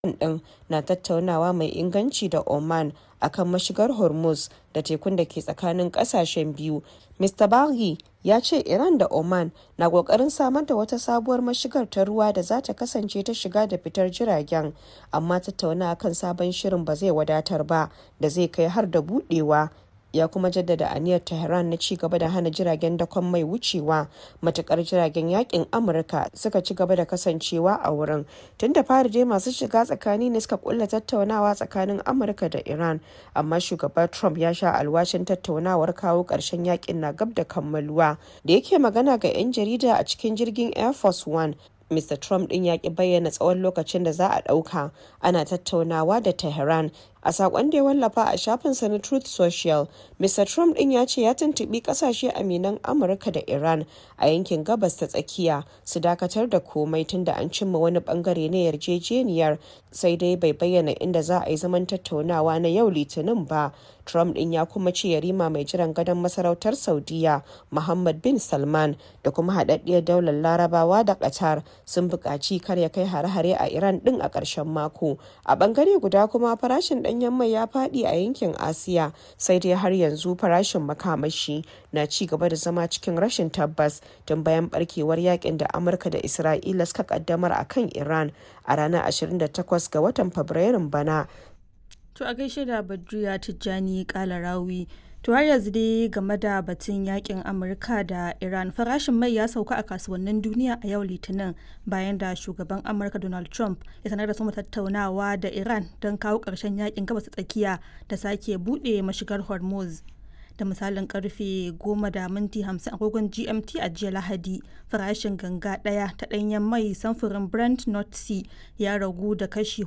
ɗin na tattaunawa mai inganci da Oman akan mashigar Hormuz da tekun da ke tsakanin ƙasashen biyu. Mr. Barnier ya ce Iran da Oman na ƙoƙarin samar da wata sabuwar mashigar ta ruwa da za ta kasance ta shiga da fitar jiragen, amma tattaunawa kan sabon shirin ba zai wadatar ba da zai kai har da buɗewa. ya kuma jaddada aniyar Tehran na ci gaba da hana jiragen dakon mai wucewa matukar jiragen yakin Amurka suka ci gaba da kasancewa a wurin. Tun da fari dai masu shiga tsakani ne suka kulla tattaunawa tsakanin Amurka da Iran, amma shugaba Trump ya sha alwashin tattaunawar kawo ƙarshen yakin na gab da kammaluwa. Da yake magana ga 'yan jarida a cikin jirgin Air Force One, Mr. Trump din ya ki bayyana tsawon lokacin da za a ɗauka ana tattaunawa da Tehran. A saƙon da ya wallafa a shafinsa na Truth Social, Mr. Trump din ya ce ya tuntuɓi ƙasashe aminan Amurka da Iran a yankin gabas ta tsakiya su dakatar da komai tun da an cimma wani bangare na yarjejeniyar sai dai bai bayyana inda za a yi zaman tattaunawa na yau litinin ba. Trump din ya kuma ce yarima mai jiran gadon masarautar Saudiya Muhammad bin Salman da kuma haɗaɗɗiyar daular Larabawa da Qatar sun buƙaci kar ya kai hare-hare a Iran din a ƙarshen mako. A ɓangare guda kuma farashin ɗanyen mai ya faɗi a yankin Asiya sai dai har yanzu farashin makamashi na ci gaba da zama cikin rashin tabbas tun bayan barkewar yakin da Amurka da Isra'ila suka kaddamar a kan Iran a ranar 28 ga watan Fabrairun bana. To a gaishe da Badriya Tijjani Kalarawi. To har yanzu dai game da batun yakin Amurka da Iran farashin mai ya sauka a kasuwannin duniya a yau Litinin bayan da shugaban Amurka Donald Trump ya sanar da soma tattaunawa da Iran don kawo ƙarshen yakin gabas tsakiya da sake buɗe mashigar Hormuz. da misalin karfe 10 da minti 50 agogon gmt a jiya lahadi farashin ganga daya ta danyen mai samfurin brent north sea ya ragu da kashi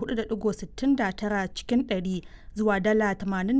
4.69 cikin 100 zuwa dala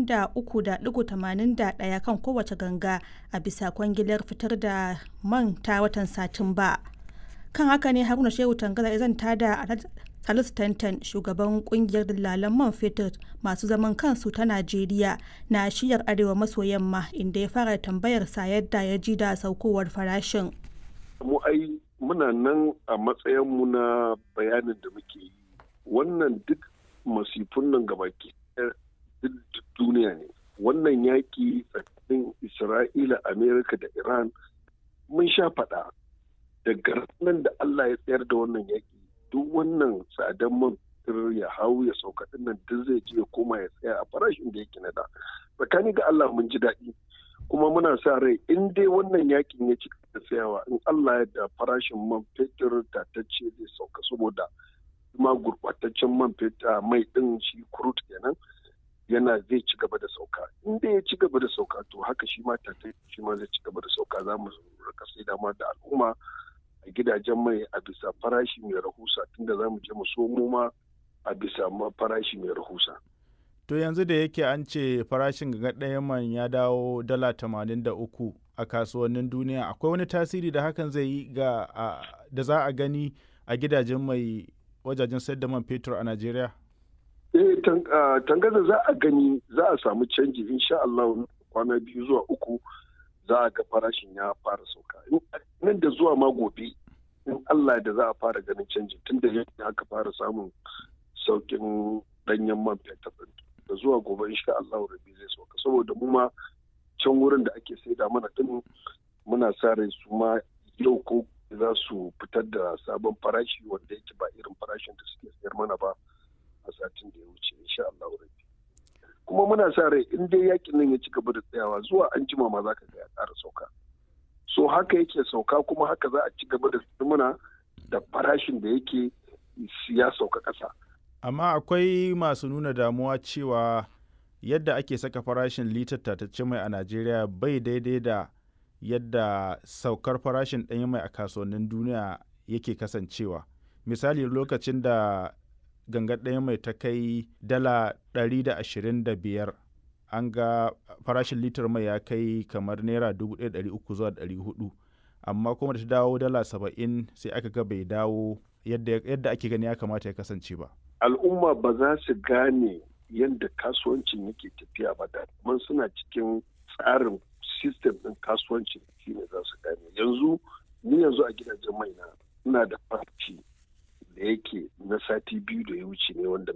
83.81 kan kowace ganga a bisa kwangilar fitar da man ta watan satumba kan haka ne haruna shehu tangaza ya zanta da Salisu Tantan shugaban kungiyar dillalan man fetur masu zaman kansu ta Najeriya na shiyar arewa maso yamma inda ya fara tambayar sa yadda ya ji da saukowar farashin. Mu ai muna nan a matsayinmu na bayanin da muke yi. Wannan duk masifun nan gabaki duk duniya ne. Wannan yaƙi tsakanin Isra'ila, Amerika da Iran mun sha faɗa daga nan da Allah ya tsayar da wannan yaƙi duk wannan tsadan man ya hau ya sauka din nan duk zai je ya koma ya tsaya a farashin da yake na da tsakani ga Allah mun ji daɗi kuma muna sa rai in dai wannan yakin ya ci da tsayawa in Allah ya da farashin man fetur tatacce zai sauka saboda kuma gurɓataccen man fetur mai ɗin shi kurut kenan yana zai ci gaba da sauka in dai ya ci gaba da sauka to haka shi ma tatacce shi ma zai ci gaba da sauka za mu rika sai dama da al'umma a gidajen mai a bisa farashi mai rahusa tunda za mu je mu somo ma a bisa farashi mai rahusa. To yanzu da yake an ce farashin ga ɗayan man ya dawo dala tamanin da uku a kasuwannin duniya akwai wani tasiri da hakan zai yi ga da za a gani a gidajen mai wajajen sayar da man fetur a Najeriya? Eh tangaza za a gani za a samu canji insha Allah kwana biyu zuwa uku za a ga farashin ya fara sauka nan da zuwa ma gobe in Allah da za a fara ganin canji tun da yadda aka fara samun saukin danyen man fetur da zuwa gobe insha Allah rabi zai sauka saboda mu ma can wurin da ake saida mana din muna sa rai su ma yau ko za su fitar da sabon farashi wanda yake ba irin farashin da suke sayar mana ba a satin da ya wuce insha Allah rabi kuma muna sa rai in dai yakin nan ya ci gaba da tsayawa zuwa an jima ma za ka ga ya ƙara sauka so haka yake sauka kuma haka za a ci gaba da muna da farashin da yake ya sauka ƙasa. amma akwai masu nuna damuwa cewa yadda ake saka farashin litar tatacce mai a najeriya bai daidai da yadda saukar farashin ɗanyen mai a kasuwannin duniya yake kasancewa misali lokacin da gangar ɗaya mai ta kai dala 125 an ga farashin litar mai ya kai kamar naira 1,300 zuwa 400 amma kuma da ta dawo dala 70 sai aka ga bai dawo yadda ake gani ya kamata ya kasance ba al'umma ba za su gane yadda kasuwancin yake tafiya ba da man suna cikin tsarin sistem ɗin kasuwancin shine za su gane yanzu ni yanzu a gidajen mai na ina da farci da yake na sati biyu da ya wuce ne wanda